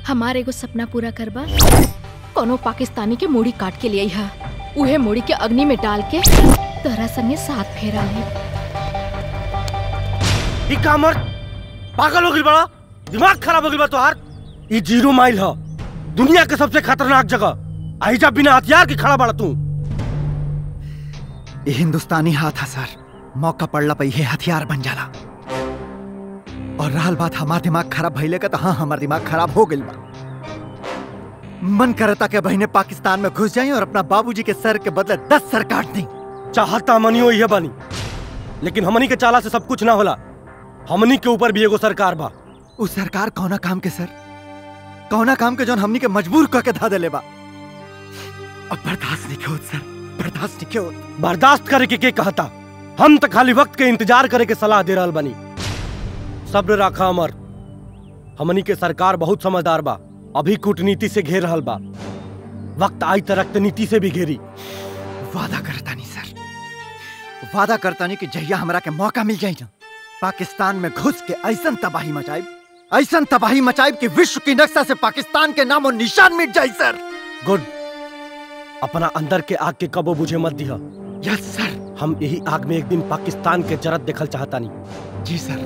हमारे एगो सपना पूरा करबा कोनो पाकिस्तानी के मूड़ी काट के लिए हा उहे मूड़ी के अग्नि में डाल के तोहरा संगे साथ फेरा ले ई कामर पागल हो गइल बड़ा दिमाग खराब हो गइल बा तोहार ई जीरो माइल ह दुनिया के सबसे खतरनाक जगह आइजा बिना हथियार के खड़ा बड़ा तू ये हिंदुस्तानी हाथ है सर मौका पड़ला पे ये हथियार बन जाला और रहल बात हमार दिमाग खराब भइले का तो हाँ हमार दिमाग खराब हो गइल बा मन करता के बहने पाकिस्तान में घुस जाई और अपना बाबूजी के सर के बदले दस सर काट दी चाहता मनियो ये बनी लेकिन हमनी के चाला से सब कुछ ना होला हमनी के ऊपर भी एगो सरकार बा उ सरकार कौना काम के सर कौना काम के जौन हमनी के मजबूर करके धा देले बा अब बर्दाश्त नहीं होत सर बर्दाश्त नहीं होत बर्दाश्त करे के के कहता हम तो खाली वक्त के इंतजार करे के सलाह दे रहल बनी सब्र राखा अमर हमनी के सरकार बहुत समझदार बा अभी कूटनीति से घेर रहल बा वक्त आई त रक्तनीति से भी घेरी वादा करता नहीं सर वादा करता नहीं कि जहिया हमरा के मौका मिल जाई ना पाकिस्तान में घुस के ऐसन तबाही मचाइब ऐसन तबाही मचाइब कि विश्व की नक्शा से पाकिस्तान के नामो निशान मिट जाई सर गुड अपना अंदर के आग के कबो बुझे मत दिया यस सर हम यही आग में एक दिन पाकिस्तान के जरत देखल चाहता नहीं जी सर